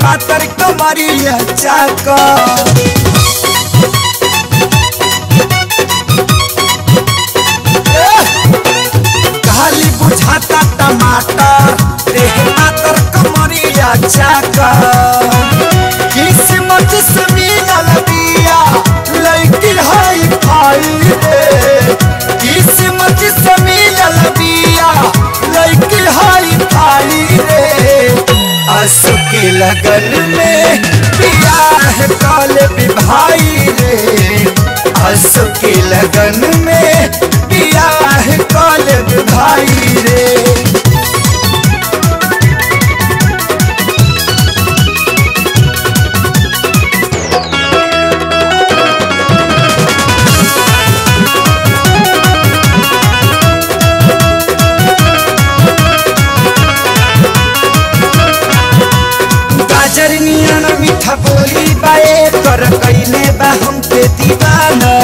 पातर कमरिया चाका खाली बुझाता टमाटर देह पातर कमरिया चाका किस्मत से मिलल बिया लड़की हाई फाई रे किस्मत से मिलल बिया लड़की हाई फाई रे आंसू के लगन में बियाह काले भाई रे आंसू के लगन में बियाह काले भाई रे गाजर नियन मीठा बोली बाए कर कैले बा हमके दीवाना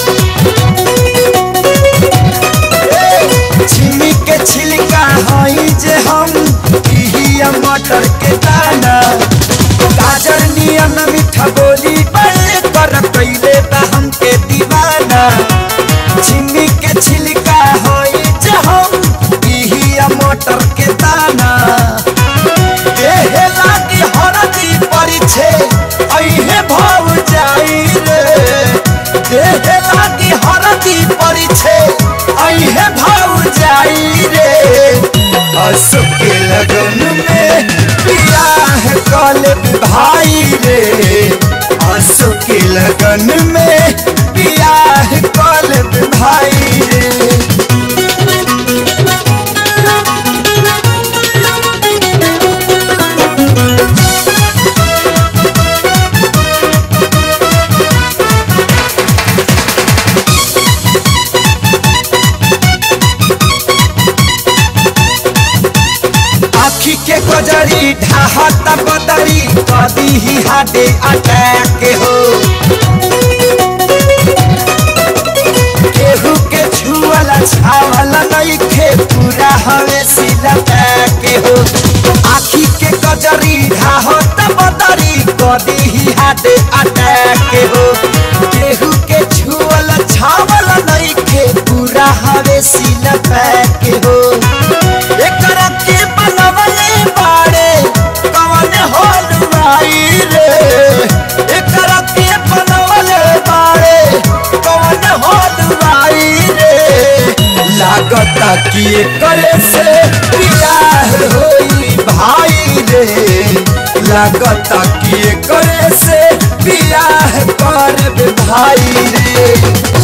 छिमी के छिलका हई जे हम इहिया मटर के दाना गाजर नियन मीठा बोली बाए कर कैले बा हमके दीवाना छिमी के छिलका हई जे हम इहिया मटर के दाना देहे लागी हरदी परिछे अइहे भाव जाई रे देहे लागी हरदी परिछे अइहे भाव जाई रे असु के लगन में बियाह कले भाई रे असु के लगन में बियाह कले भाई रे आखी के गजरी ढाहत बदरी कदी ही हाडे अटैक हो केहू के छुअला छावला नइखे पूरा हवे सिला के हो आखी के गजरी ढाहत बदरी कदी ही हाडे अटैक हो केहू के छुअला छावला नइखे पूरा हवे सिला के हो एकरा के बनवले बाड़े कवन होल भाई रे एकरा के बनवले बाड़े कवन होल भाई रे लागता कि एकरे से बियाह होई भाई रे लागता कि एकरे से बियाह करब भाई रे